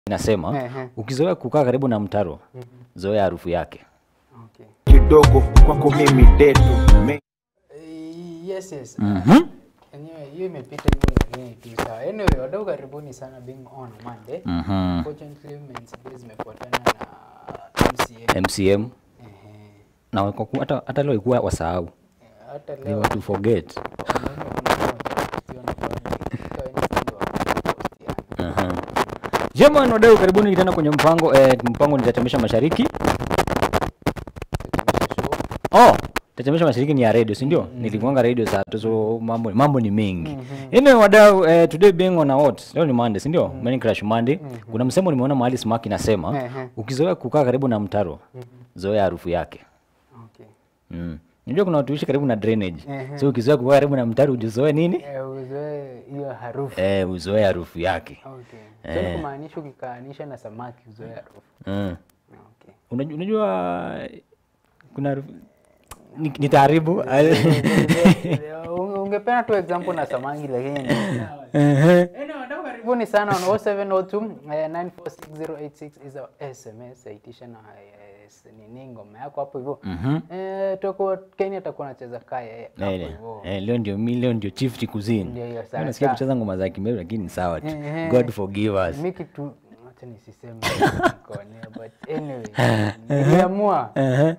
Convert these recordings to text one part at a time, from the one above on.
inasema Ehe. ukizoea kukaa karibu na mtaro zoea harufu yake Okay. kidogo kwako mimi detu Me- Eh, Yes, yes. Mhm. Enyewe hiyo imepita hivyo lakini tu sawa. Anyway, wadau karibuni sana being on Monday. Mhm. Unfortunately, Men's Day zimefuatana na MCA. mcm Ehe. na kwa ku- hata hata leo ikuwa wasahau Hata they leo were to forget wanaume kuna mmoja kupostiana kwa kwa Insta wa kupostiana. Jamani wadau karibuni tena kwenye mpango eh, mpango ni Tetemesha Mashariki. Tukionyesha show. Oh, Tetemesha Mashariki ni ya radio, si ndio? Nilikuanga radio saa tu so mambo mambo ni mengi. Anyway wadau eh, today being on a what? Leo ni Monday, si ndio? Morning Crash Monday. Kuna msemo nimeona mahali Smack inasema Ehe. ukizoea kukaa karibu na mtaro zoea harufu yake. Okay. Mm. Unajua kuna watu huishi karibu na drainage. Ehe. So ukizoea kukaa karibu na mtaro ujizoe nini? Eh, uzoe hiyo harufu. Eh, uzoe harufu yake. Okay. So ni kumaanisha ukikaanisha na samaki uzoe harufu. Mm. Okay. Unajua, unajua kuna harufu ni, ni taaribu Unge- ungependa tu example na samaki lakini Anyway, wadau karibuni sana on 0702 eh, 946086 is our sms aitisha na eh, s- nini ngoma yako hapo hivyo Eh, tutakuwa Kenya atakuwa anacheza kaya eh, hapo Eh, hivyo eh, leo ndio mi leo ndio chief chikuzini Ndio hiyo, sawa, nasikia sawa. kucheza ngoma za kimeru lakini ni sawa tu Ehe. god forgive us mi kitu acha nisiseme nikoonea, but anyway niliamua eh,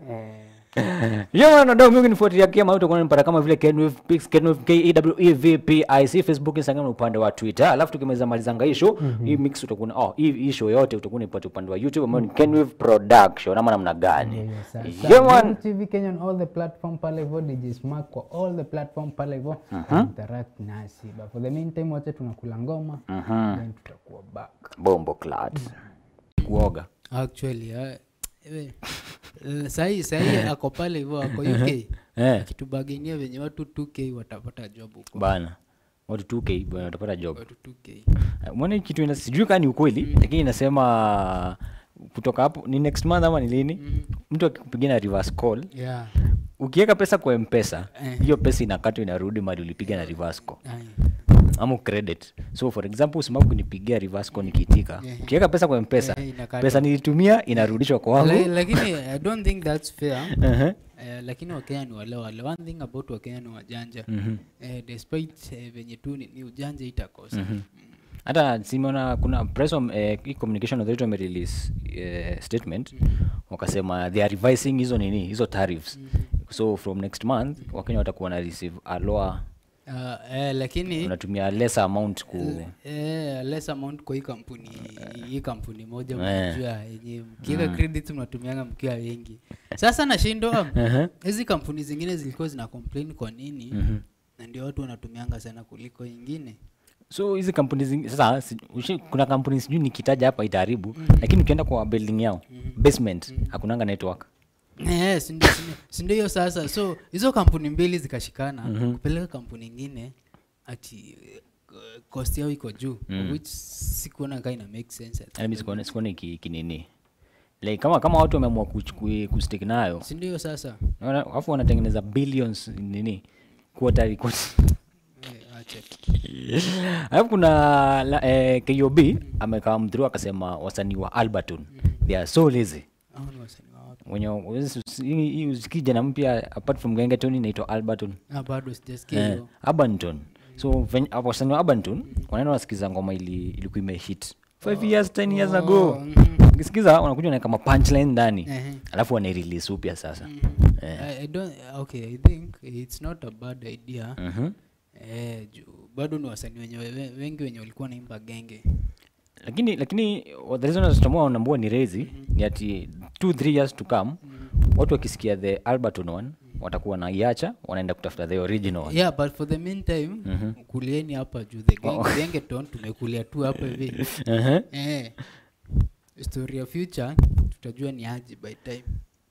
Jamani mingi nifuatilia kama utakuwa unanipata kama vile Kenwave Pix Kenwave K E W E V P I C Facebook Instagram na upande wa Twitter. Alafu tukimaliza malizanga hii show, hii mix utakuwa na- oh hii hii show yote utakuwa unipata upande wa YouTube ambao ni Kenwave Production ama namna gani? Jamani TV Kenya on all the platform pale hivyo DJ Smack kwa all the platform pale hivyo interact nasi but for the meantime wote tunakula ngoma then tutakuwa back Bombo Clat. Kuoga. actually uh, ewe, eh, sahi sahi ako pale hivyo ako uk Eh, akitubagenia venye watu 2k watapata job huko bana. Watu 2K bwana watapata job. watu 2k Mwone kitu ina sijui kama ni ukweli lakini inasema kutoka hapo ni next month ama ni lini? Mtu akikupigia na reverse call yeah ukiweka pesa kwa mpesa Eh. hiyo pesa inakatwa inarudi mali ulipiga na reverse call Aye. ama credit so for example usimama kunipigia reverse call nikiitika Eh. ukiweka pesa kwa mpesa Eh, inakatwa. pesa nilitumia inarudishwa La- kwangu lakini i don't think that's fair Ehe. Eh, lakini wakenya ni wale wale one thing about wakenya ni wajanja eh, despite eh, venye tu ni, ni ujanja itakosa mm. hata simeona kuna press om- eh, hii communication authority wamerelease eh, statement wakasema they are revising hizo nini hizo tariffs so from next month wakenya watakuwa na receive a lower uh, eh, lakini unatumia lesser amount ku eh, less amount kwa hii kampuni hii kampuni moja Eh. mnajua yenye mkiweka credit mnatumianga mkiwa wengi sasa nashindwa hizi kampuni zingine zilikuwa zina complain kwa nini na ndio watu wanatumianga sana kuliko ingine so hizi kampuni zingi, sasa si, ushi, kuna kampuni sijui nikitaja hapa itaharibu lakini ukienda kwa building yao basement hakunanga network Eh, si ndio- si ndio- si ndio hiyo sasa so hizo kampuni mbili zikashikana kupeleka kampuni ingine ati eh, cost yao iko juu which sikuona kaa ina make sense yani mi sikuone sikuone ki- kinini like kama kama watu wameamua kuch- ku- kustick nayo si ndio hiyo sasa Wana- alafu wanatengeneza billions nini quarterly quarter- Eh, acha tu. alafu kuna la, eh, kob amekaa mdhuru akasema wasanii wa alberton they are so lazy Hao ni wasanii wa wapi? wenye huwezi- hii hii usikii jana mpya apart from gengeton inaitwa alberton Ah, bado sijasikia eh, hiyo Abanton. So ven- hapo wasanii wa Abanton wanaenda wanasikiza ngoma ili ilikuwa imehit 5 years 10 years ago. Ukisikiza wanakuja na kama punchline ndani. Ehe. Alafu wana release upya sasa. Eh. I, I don't, okay i think it's not a bad idea Mhm. eh, juu bado ni wasanii wenye we- wengi wenye walikuwa naimba genge Lakini lakini what the reason tutamua wanambua ni razy ni ati 2 3 years to come watu wakisikia the Alberton one watakuwa na iacha wanaenda kutafuta the original one. yeah but for the meantime kulieni hapa juu the genge, gengeton tumekulia tu hapa hivi Mhm. eh, story ya future tutajua ni aji by time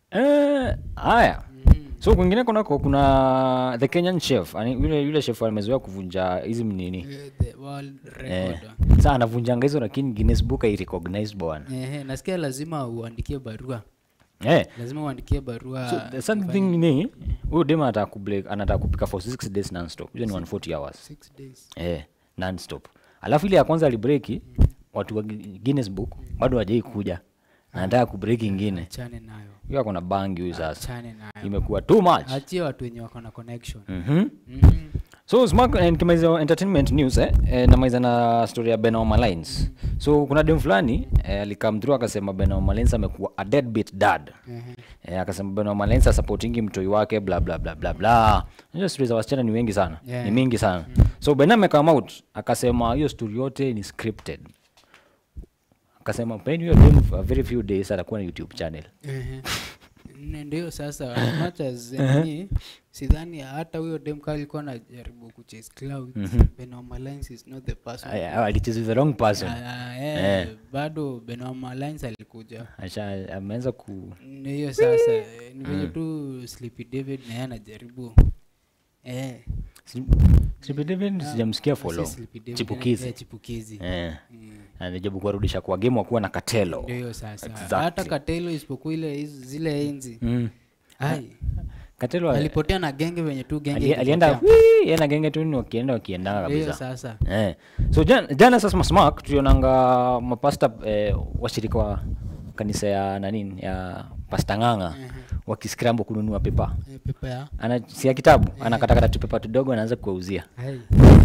Eh, haya so kwingine kunako kuna the kenyan chef ani, yule, yule chef amezoea kuvunja hizi nini eh, the world eh, record saa anavunjanga hizo lakini guinness book airecognize bwana eh, nasikia lazima uandikie barua eh, lazima uandikie barua so the sad thing ni huyu dem anataka kubreak- anataka kupika for 6 days nonstop hiyo ni 140 hours six days eh, nonstop alafu ile ya kwanza alibreki watu wa Guinness Book bado hawajai kuja anataka kubreak ingine achane nayo hiyo ako na bangi huyu sasa achane nayo imekuwa too much achie watu wenye wako na connection Mhm. Mhm. so smart eh, nikimaliza entertainment news eh, eh, namaliza na story ya Benoma Lines so kuna dem fulani eh, alikam through akasema Benoma Lines amekuwa a deadbeat dad eh, akasema Benoma Lines asupportingi mtoi wake bla bla bla bla bla hiyo story za wasichana ni wengi sana Yeah. ni mingi sana so Ben amekam out akasema hiyo story yote ni scripted akasema pen hiyo dem for a very few days atakuwa na YouTube channel Ehe. Ne- ndio sasa as much as nini sidhani hata huyo demka alikuwa anajaribu kuchase clout Benoam Alliance is not the person Ay- ay, alicheza the wrong person Ah, eh, bado Benoam Alliance alikuja Asha ameanza ku Ni hiyo sasa eh, ni venye tu Sleepy David naye anajaribu eh Sleepy David sijamsikia si follow Sleepy David, chipukizi eh, chipukizi eh Mm. anajaribu kuwarudisha kwa game wakuwa na katelo ndio hiyo sasa Exactly. hata katelo isipokuwa ile hizi- zile enzi mm. ai katelo ali- alipotea na genge venye tu genge ali- alienda ilipotea. wii, yeye na genge tu ni wakienda wakiendanga Ndio hiyo kabisa sasa eh. so jana, jana sasa smark tulionanga mapasta eh, washirika wa kanisa ya nanini ya pasta ng'ang'a wakiscramble kununua pepa Eh, pepa ya ana sia kitabu anakatakata tupepa tudogo anaanza kuwauzia ai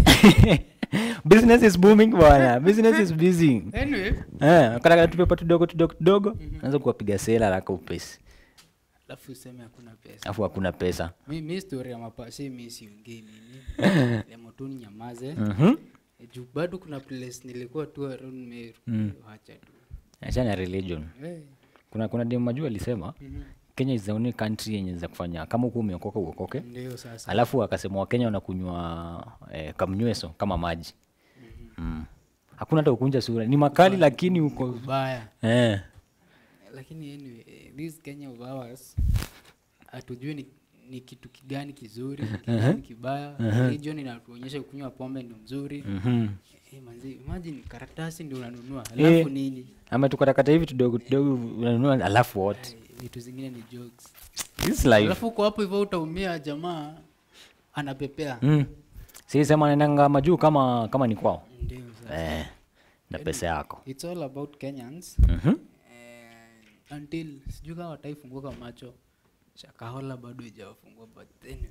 business is booming bwana business is busy anyway eh katakata tupepa tudogo tudogo tudogo anaanza kuwapiga sela haraka upesi alafu useme hakuna pesa alafu hakuna pesa mi, mi story ya mapasi mi siongei nini lemotuni nyamaze Mhm. Eh, juu bado kuna place nilikuwa tu around meru wacha tu achana na religion Eh, kuna kuna dem majuu alisema kenya is the only country yenye za kufanya kama huku umeokoka uokoke ndio sasa alafu akasema wakenya wanakunywa eh, kamnyweso kama maji mm. hakuna hata ukunja sura ni makali lakini uko ubaya eh. lakini anyway eh, this kenya of ours hatujui ni, ni kitu kigani kizuri kigani kibaya religion inatuonyesha kunywa pombe ni mzuri mhm. Eh, manzi imagine karatasi ndio unanunua Eh. alafu nini ama tukatakata hivi tudogo tudogo unanunua alafu wote Eh, vitu zingine ni jokes this life alafu uko hapo hivyo utaumia jamaa anapepea mm. si sema naendanga majuu kama kama ni kwao ndio sasa eh. na pesa yako it's all about kenyans Mhm. eh, until sijui kama wataifunguka macho shakahola bado ijawafungua but anyway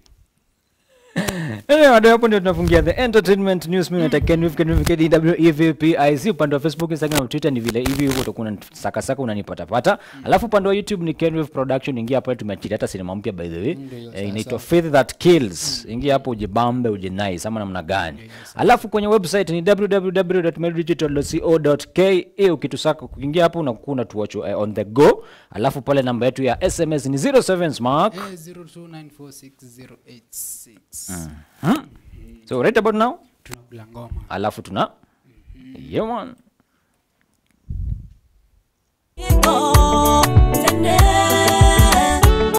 Anyway, hadi hapo ndio tunafungia the entertainment news mimi nataka Ken Wif, Ken Wif, KDWEVPIC upande wa Facebook Instagram na Twitter ni vile hivi huko utakuwa saka saka unanipata pata alafu upande wa YouTube ni Ken Wif Production ingia pale tumeachilia hata sinema mpya by the way Ndio, eh, inaitwa Faith That Kills ingia hapo ujibambe ujinice ama namna gani alafu kwenye website ni www.meldigital.co.ke ukitusaka kuingia hapo unakuwa unatuwatch eh, on the go alafu pale namba yetu ya SMS ni 07 smart eh, 02946086 so right about now tunakula ngoma alafu tuna yeah man